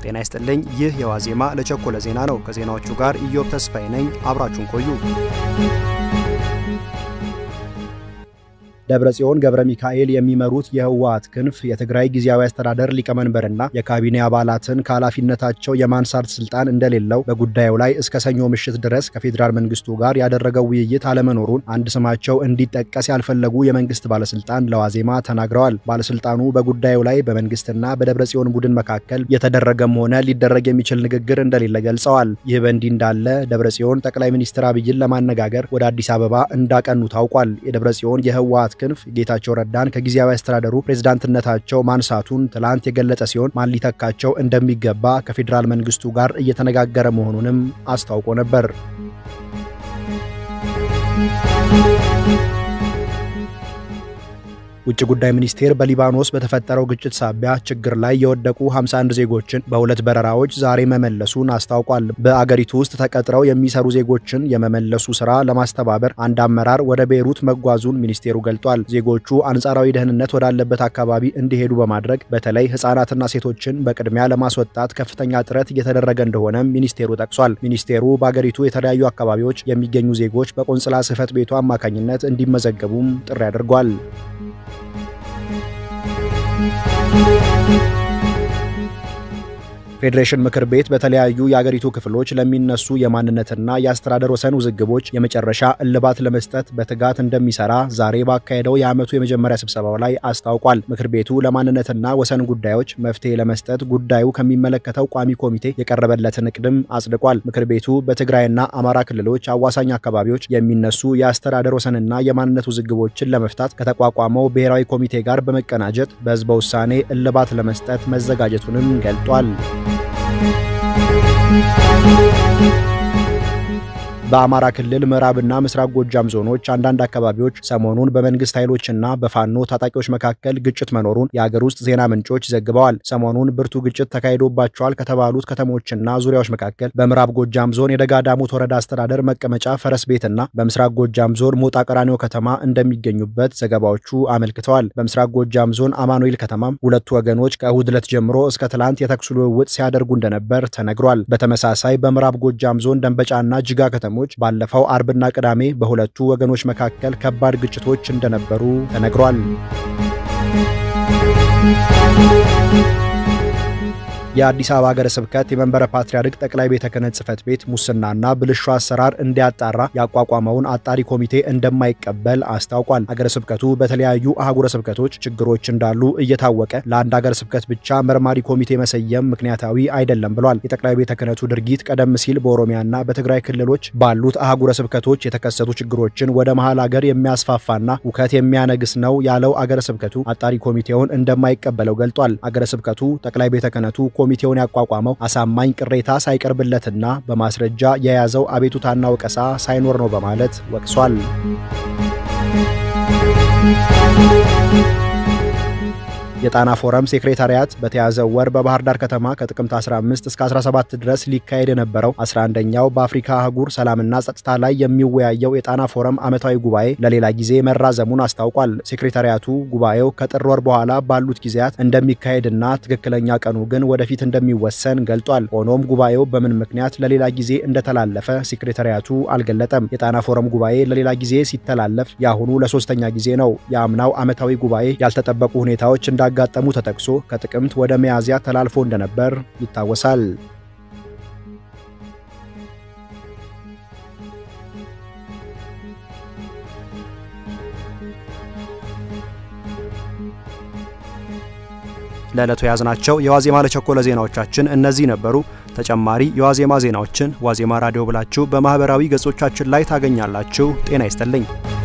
ጤና ይስጥልኝ። ይህ የዋዜማ ለቸኮለ ዜና ነው። ከዜናዎቹ ጋር ኢዮብ ተስፋዬ ነኝ። አብራችሁን ቆዩ። ደብረ ጽዮን ገብረ ሚካኤል የሚመሩት የህወሓት ክንፍ የትግራይ ጊዜያዊ አስተዳደር ሊቀመንበርና የካቢኔ አባላትን ከኃላፊነታቸው የማንሳት ስልጣን እንደሌለው በጉዳዩ ላይ እስከ ሰኞ ምሽት ድረስ ከፌዴራል መንግስቱ ጋር ያደረገው ውይይት አለመኖሩን አንድ ስማቸው እንዲጠቀስ ያልፈለጉ የመንግስት ባለስልጣን ለዋዜማ ተናግረዋል። ባለስልጣኑ በጉዳዩ ላይ በመንግስትና በደብረ ጽዮን ቡድን መካከል የተደረገም ሆነ ሊደረግ የሚችል ንግግር እንደሌለ ገልጸዋል። ይህ በእንዲህ እንዳለ ደብረ ጽዮን ጠቅላይ ሚኒስትር አብይን ለማነጋገር ወደ አዲስ አበባ እንዳቀኑ ታውቋል። የደብረ ጽዮን የህወሓት ክንፍ ጌታቸው ረዳን ከጊዜያዊ አስተዳደሩ ፕሬዝዳንትነታቸው ማንሳቱን ትላንት የገለጸ ሲሆን ማን ሊተካቸው እንደሚገባ ከፌዴራል መንግስቱ ጋር እየተነጋገረ መሆኑንም አስታውቆ ነበር። ውጭ ጉዳይ ሚኒስቴር በሊባኖስ በተፈጠረው ግጭት ሳቢያ ችግር ላይ የወደቁ 51 ዜጎችን በሁለት በረራዎች ዛሬ መመለሱን አስታውቋል። በአገሪቱ ውስጥ ተቀጥረው የሚሰሩ ዜጎችን የመመለሱ ስራ ለማስተባበር አንድ አመራር ወደ ቤይሩት መጓዙን ሚኒስቴሩ ገልጧል። ዜጎቹ አንጻራዊ ደህንነት ወዳለበት አካባቢ እንዲሄዱ በማድረግ በተለይ ህጻናትና ሴቶችን በቅድሚያ ለማስወጣት ከፍተኛ ጥረት እየተደረገ እንደሆነም ሚኒስቴሩ ጠቅሷል። ሚኒስቴሩ በአገሪቱ የተለያዩ አካባቢዎች የሚገኙ ዜጎች በቆንጽላ ጽህፈት ቤቱ አማካኝነት እንዲመዘገቡም ጥሪ አድርጓል። ፌዴሬሽን ምክር ቤት በተለያዩ የአገሪቱ ክፍሎች ለሚነሱ የማንነትና የአስተዳደር ወሰን ውዝግቦች የመጨረሻ እልባት ለመስጠት በትጋት እንደሚሰራ ዛሬ ባካሄደው የዓመቱ የመጀመሪያ ስብሰባው ላይ አስታውቋል። ምክር ቤቱ ለማንነትና ወሰን ጉዳዮች መፍትሄ ለመስጠት ጉዳዩ ከሚመለከተው ቋሚ ኮሚቴ የቀረበለትን እቅድም አጽድቋል። ምክር ቤቱ በትግራይና አማራ ክልሎች አዋሳኝ አካባቢዎች የሚነሱ የአስተዳደር ወሰንና የማንነት ውዝግቦችን ለመፍታት ከተቋቋመው ብሔራዊ ኮሚቴ ጋር በመቀናጀት በህዝበ ውሳኔ እልባት ለመስጠት መዘጋጀቱንም ገልጧል። በአማራ ክልል ምዕራብና ምስራቅ ጎጃም ዞኖች አንዳንድ አካባቢዎች ሰሞኑን በመንግስት ኃይሎችና በፋኖ ታጣቂዎች መካከል ግጭት መኖሩን የአገር ውስጥ ዜና ምንጮች ዘግበዋል። ሰሞኑን ብርቱ ግጭት ተካሂዶባቸዋል ከተባሉት ከተሞችና ዙሪያዎች መካከል በምዕራብ ጎጃም ዞን የደጋ ዳሞት ወረዳ አስተዳደር መቀመጫ ፈረስ ቤትና በምስራቅ ጎጃም ዞን ሞጣ ቀራኒዮ ከተማ እንደሚገኙበት ዘገባዎቹ አመልክተዋል። በምስራቅ ጎጃም ዞን አማኑኤል ከተማም ሁለቱ ወገኖች ከእሁድ ዕለት ጀምሮ እስከ ትላንት የተኩስ ልውውጥ ሲያደርጉ እንደነበር ተነግሯል። በተመሳሳይ በምዕራብ ጎጃም ዞን ደንበጫና ጅጋ ከተሞች ባለፈው አርብና ቅዳሜ በሁለቱ ወገኖች መካከል ከባድ ግጭቶች እንደነበሩ ተነግሯል። የአዲስ አበባ ሀገረ ስብከት የመንበረ ፓትርያርክ ጠቅላይ ቤተ ክህነት ጽሕፈት ቤት ሙስናና ብልሹ አሰራር እንዲያጣራ ያቋቋመውን አጣሪ ኮሚቴ እንደማይቀበል አስታውቋል። ሀገረ ስብከቱ በተለያዩ አህጉረ ስብከቶች ችግሮች እንዳሉ እየታወቀ ለአንድ ሀገረ ስብከት ብቻ መርማሪ ኮሚቴ መሰየም ምክንያታዊ አይደለም ብሏል። የጠቅላይ ቤተ ክህነቱ ድርጊት ቀደም ሲል በኦሮሚያና በትግራይ ክልሎች ባሉት አህጉረ ስብከቶች የተከሰቱ ችግሮችን ወደ መሀል ሀገር የሚያስፋፋና ውከት የሚያነግስ ነው ያለው አገረ ስብከቱ አጣሪ ኮሚቴውን እንደማይቀበለው ገልጧል። አገረ ስብከቱ ጠቅላይ ቤተ ክህነቱ ኮሚቴውን ያቋቋመው አሳማኝ ቅሬታ ሳይቀርብለትና በማስረጃ የያዘው አቤቱታና ወቀሳ ሳይኖር ነው በማለት ወቅሷል። የጣና ፎረም ሴክሬታሪያት በተያዘው ወር በባህር ዳር ከተማ ከጥቅምት 15 እስከ 17 ድረስ ሊካሄድ የነበረው 11ኛው በአፍሪካ አህጉር ሰላምና ጸጥታ ላይ የሚወያየው የጣና ፎረም ዓመታዊ ጉባኤ ለሌላ ጊዜ መራዘሙን አስታውቋል። ሴክሬታሪያቱ ጉባኤው ከጥር ወር በኋላ ባሉት ጊዜያት እንደሚካሄድና ትክክለኛ ቀኑ ግን ወደፊት እንደሚወሰን ገልጧል። ሆኖም ጉባኤው በምን ምክንያት ለሌላ ጊዜ እንደተላለፈ ሴክሬታሪያቱ አልገለጠም። የጣና ፎረም ጉባኤ ለሌላ ጊዜ ሲተላለፍ የአሁኑ ለሶስተኛ ጊዜ ነው። የአምናው ዓመታዊ ጉባኤ ያልተጠበቁ ሁኔታዎች እንዳ ጋጠሙ ተጠቅሶ ከጥቅምት ወደ ሚያዝያ ተላልፎ እንደነበር ይታወሳል። ለዕለቱ የያዝናቸው የዋዜማ ለቸኮለ ዜናዎቻችን እነዚህ ነበሩ። ተጨማሪ የዋዜማ ዜናዎችን ዋዜማ ራዲዮ ብላችሁ በማኅበራዊ ገጾቻችን ላይ ታገኛላችሁ። ጤና ይስጥልኝ።